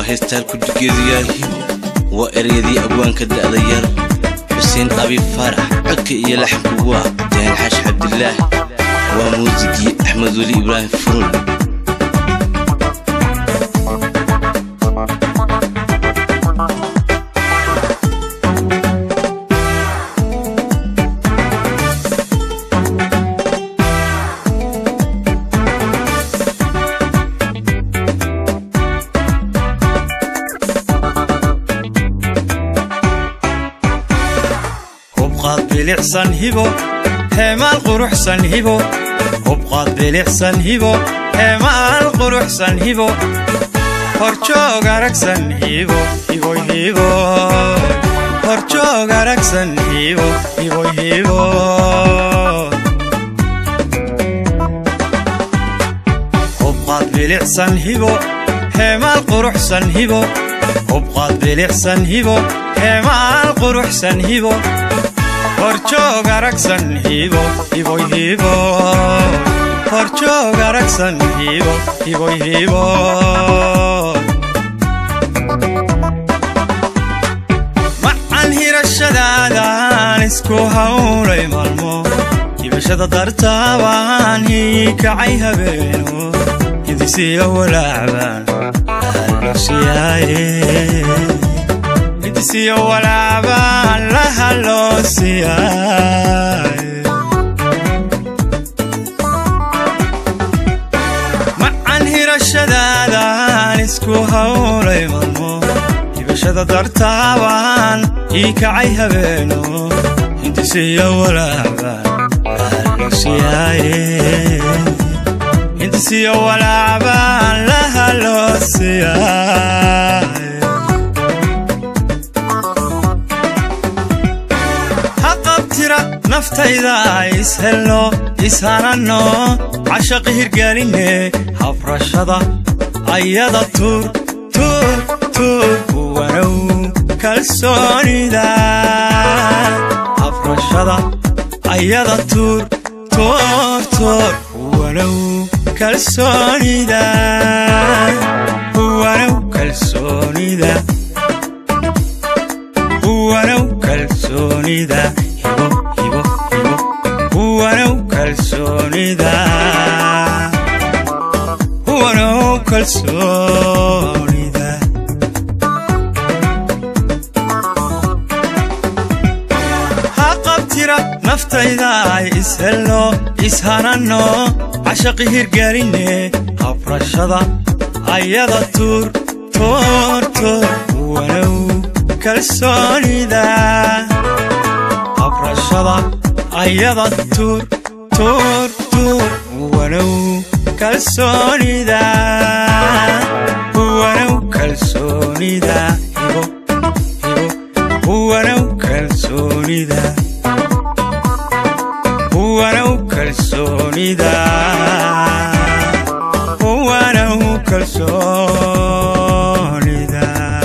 heestaan kudhigeedu yaahibo waa ereyadii abwaanka da'da yar xuseen abiib faarax codka iyo laxanku waa jahan xaash cabdilaahi waa muusigii axmed weli ibraahim furul hubqaad bilicsan hibo heemaal quruxsan hibo hubqaad bilicsan hibo heemaal quruxsan hibo horjoog aragsan hibo hiboy hibo horjoog aragsan hibo hiboy hibo hubqaad bilicsan hibo heemaal quruxsan hibo hubqaad bilicsan hibo heemaal quruxsan hibo horjoog aragsan hibo hiboy hibo horjoog aragsan hibo hiboy hibo macan hirashadaadaan isku hawlay maalmo hibashada dartaabaan hiikacay habeeno hidisiyo walaacbaan halosiyaaye hidisiyo walaacbaan la haloosiyaaye macan hirashadaadaan isku hawlay maalmo hibashada dartaabaan ii kacay habeeno hindisiyo walaacbaan la haloosiyaaye hindisiyo walaacbaan la haloosiyaaye haqabtira naftayda ishelno ishananno cashaqi hirgelinne habrashada ayada tuur tuur tuur wanow kalsoonida habrashada ayada tuur tuur tuur wanow kalsoonida wanow kalsoonida wanow kalsoonida hibo hibo hibo wanow kalsoonida wanow kalsoonida ha qabtira naftayda ay ishelno ishananno cashaqi hirgelinne habrashada ayada tuur tuur tuur wanow kalsoonida habrashada ayada tuur tuur tuur wanow kalsoonida wanow kalsoonida hibo hibo wanow kalsoonida wanow kalsoonida wanow kalsoonida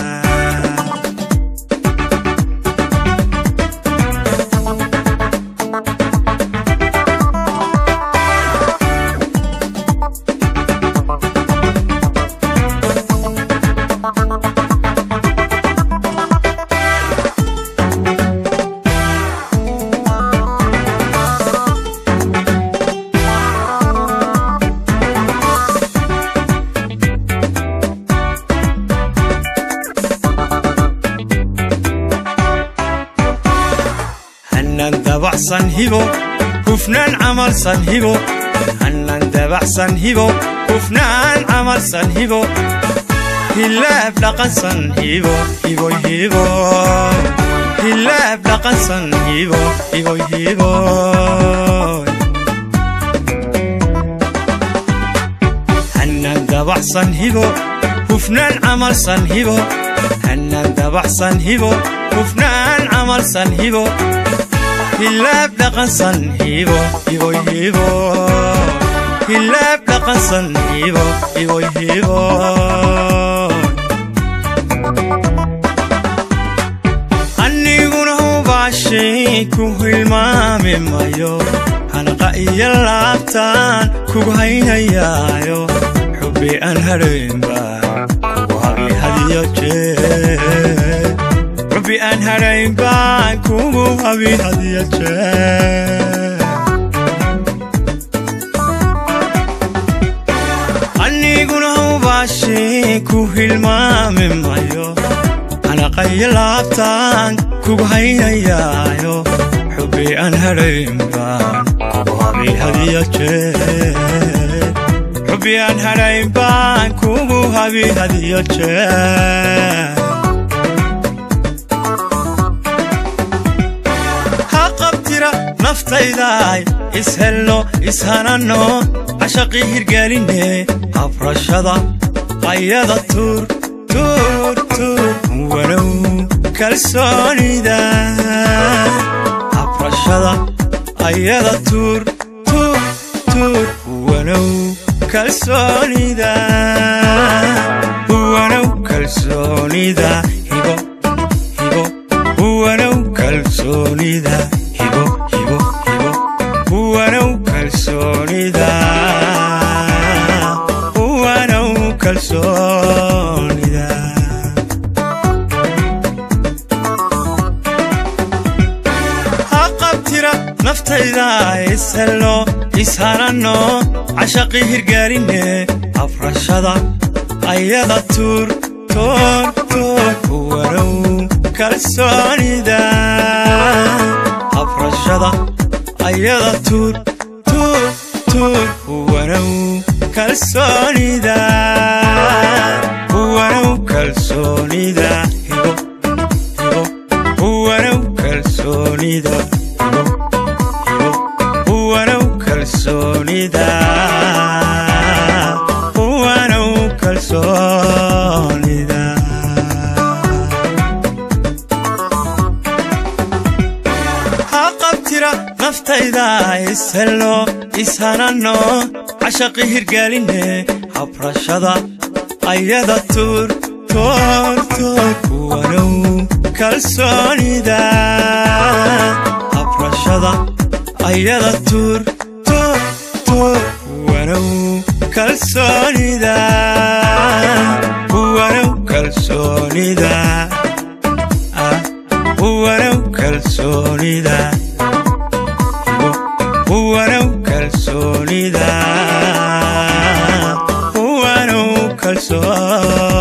hanaan dabacsan hibo hufnaan camalsan hibo hanaan dabacsan hibo hufnaan camalsan hibo hilaab dhaqansan hibo hiboy hibo hilaab dhaqansan hibo hiboy hibo hanaan dabacsan hibo hufnaan camalsan hibo hanaan dabacsan hibo hufnaan camalsan hibo hilaab dhaqansan hibo hiboy hibo hilaab dhaqansan hibo hiboy hibo aniguna hubaashay ku hilmaami mayo hanaqa iyo laabtaan kugu haynayaayo xubbi aan hadhaynba kugu habi hadiyo jeer xubbi aan hadhayn baan kugu habi hadiyo jeer aniguna hubaashii ku hilmaami mayo anaqayo laabtaan kugu haynayaayo xubbi aan hadhayn baan kugu habi hadiyo jeer xubbi aan hadhayn baan kugu habi hadiyo jeer ha qabtira naftaydaay ishelno ishananno cashaqii hirgeline habrashada ayada tuur tuur tuur walow kalsoonida habrashada ayada tuur tuur tuur walow kalsoonida walow kalsoonida hibo hibo walow kalsoonida hibo hibo hibo walow kalsoonida walow kalsoonida ha qabtira naftayda ishelno ishananno cashaqii hirgeline afrashada ayada tuur toor toor walow kalsoonida afrashada ayada tuur tuur tuur walow kalsoonida walow kalsoonida hibo hibo walow kalsoonida hibo hibo walow kalsoonida walow kalsoonida ha qabtira naftayda ishelno ishananno cashaqii hirgeline habrashada ayada tuur toor toor walow kalsoonida habrashada ayada tuur toor toor walow kalsoonida walow kalsoonida ah, walow kalsoonida walow kalsoonida walow kalsoonida